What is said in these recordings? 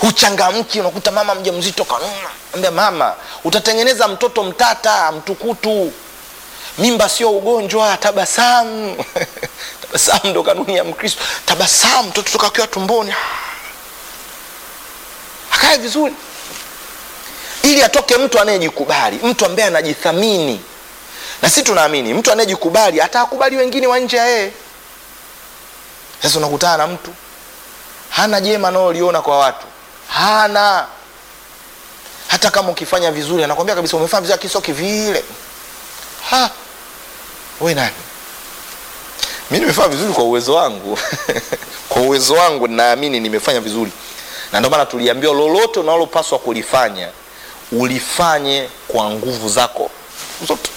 huchangamki unakuta mama mjamzito kanuna ambia mama utatengeneza mtoto mtata mtukutu mimba sio ugonjwa tabasamu tabasamu ndo kanuni ya mkristo tabasamu mtoto toka akiwa tumboni akae vizuri ili atoke mtu anayejikubali mtu ambaye anajithamini na si tunaamini mtu anayejikubali atawakubali wengine wa nje ya yeye sasa unakutana na mtu hana jema anaoliona kwa watu hana hata kama ukifanya vizuri anakwambia kabisa umefanya vizuri lakini sio kivile ha we nani mi nimefanya vizuri kwa uwezo wangu kwa uwezo wangu naamini nimefanya vizuri na ndio maana tuliambiwa lolote unalopaswa kulifanya ulifanye kwa nguvu zako zote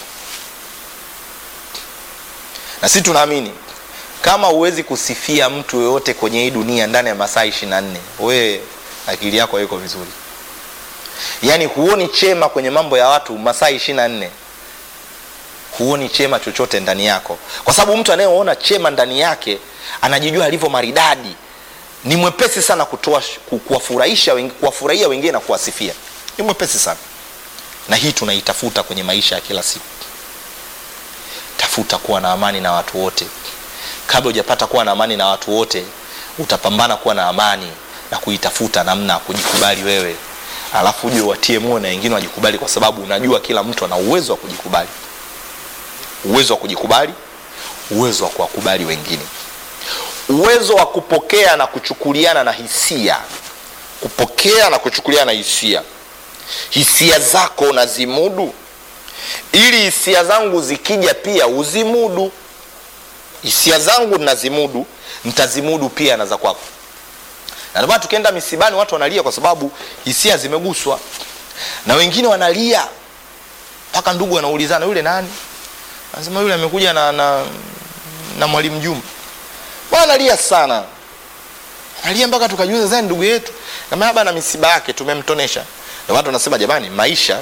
na sisi tunaamini kama huwezi kusifia mtu yoyote kwenye hii dunia ndani ya masaa ishiri na nne wee akili yako haiko vizuri yaani huoni chema kwenye mambo ya watu masaa ishiri na nne huoni chema chochote ndani yako kwa sababu mtu anayeona chema ndani yake anajijua alivyo maridadi ni mwepesi sana kutoa kuwafurahisha kuwafurahia wengine na kuwasifia ni mwepesi sana na hii tunaitafuta kwenye maisha ya kila siku tafuta kuwa na amani na watu wote kabla hujapata kuwa na amani na watu wote utapambana kuwa na amani na kuitafuta namna ya kujikubali wewe alafu uje watie moyo na wengine wajikubali kwa sababu unajua kila mtu ana uwezo wa kujikubali uwezo wa kujikubali uwezo wa kuwakubali wengine uwezo wa kupokea na kuchukuliana na hisia kupokea na kuchukuliana na hisia hisia zako unazimudu ili hisia zangu zikija pia uzimudu hisia zangu nazimudu ntazimudu pia na za kwako na ndomana tukienda misibani watu wanalia kwa sababu hisia zimeguswa na wengine wanalia mpaka ndugu wanaulizana yule nani anasema yule amekuja na, na, na mwalimu juma bwana analia sana analia mpaka tukajuza zani ndugu yetu namaba na misiba yake tumemtonesha na watu wanasema jamani maisha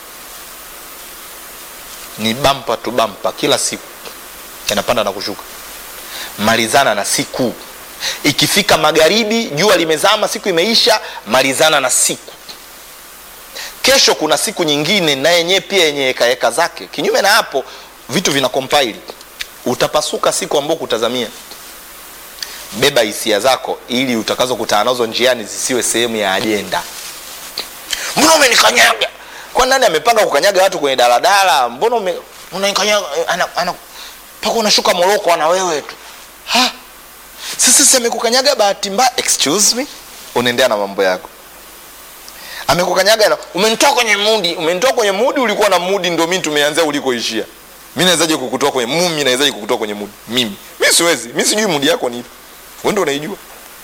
ni bampa tu bampa kila siku yanapanda na kushuka malizana na siku ikifika magharibi jua limezama siku imeisha malizana na siku kesho kuna siku nyingine na yenyewe pia yenye hekaheka zake kinyume na hapo vitu vina kompaili utapasuka siku ambao kutazamia beba hisia zako ili utakazokutana nazo njiani zisiwe sehemu ya ajenda mbona umenikanyaga kwa nani amepanga kukanyaga watu kwenye daladala mbona ume, unanikanyaga ana, ana, mpaka unashuka moroko na wewe tu ha sasa si amekukanyaga bahati mbaya excuse me unaendea na mambo yako amekukanyaga na umenitoa kwenye mudi umenitoa kwenye mudi ulikuwa na mudi ndio mimi tumeanzia ulikoishia mi nawezaje kukutoa kwenye mumi nawezaje kukutoa kwenye mudi mimi mi siwezi mi sijui mudi yako ni ipi wewe ndio unaijua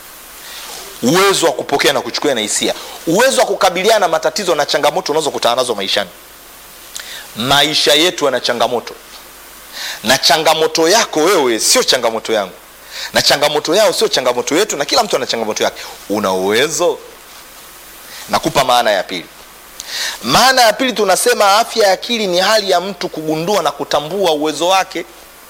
uwezo wa kupokea na kuchukua na hisia uwezo wa kukabiliana na matatizo na changamoto unazokutana nazo maishani maisha yetu yana changamoto na changamoto yako wewe sio changamoto yangu na changamoto yao sio changamoto yetu na kila mtu ana changamoto yake una uwezo nakupa maana ya pili maana ya pili tunasema afya ya akili ni hali ya mtu kugundua na kutambua uwezo wake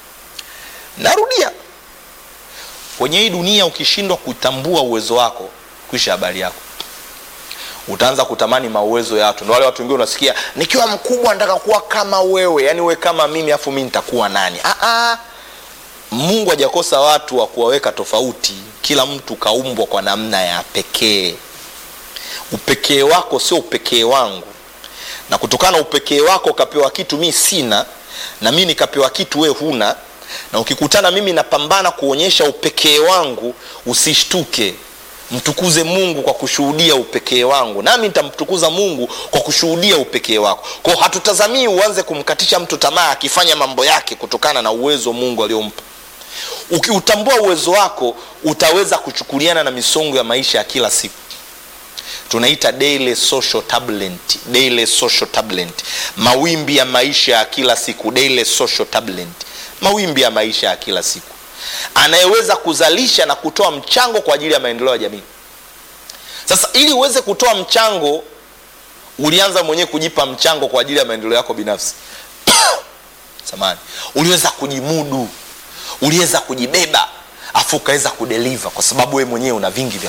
narudia kwenye hii dunia ukishindwa kutambua uwezo wako kwisha habari yako utaanza kutamani mauwezo ya watu ndo wale watu wengine unasikia nikiwa mkubwa nataka kuwa kama wewe yani uwe kama mimi afu mi nitakuwa nani Aa, mungu hajakosa watu wa kuwaweka tofauti kila mtu kaumbwa kwa namna ya pekee upekee wako sio upekee wangu na kutokana na upekee wako ukapewa kitu mi sina na mi nikapewa kitu we huna na ukikutana mimi napambana kuonyesha upekee wangu usishtuke mtukuze mungu kwa kushuhudia upekee wangu nami nitamtukuza mungu kwa kushuhudia upekee wako kwao hatutazamii uanze kumkatisha mtu tamaa akifanya mambo yake kutokana na uwezo mungu aliompa ukiutambua uwezo wako utaweza kuchukuliana na misongo ya maisha ya kila siku tunaita daily social turbulent, daily social turbulent. mawimbi ya maisha ya kila siku daily social turbulent. mawimbi ya maisha ya kila siku anayeweza kuzalisha na kutoa mchango kwa ajili ya maendeleo ya jamii sasa ili uweze kutoa mchango ulianza mwenyewe kujipa mchango kwa ajili ya maendeleo yako binafsi samani uliweza kujimudu uliweza kujibeba afu ukaweza kudeliva kwa sababu wewe mwenyewe una vingi vya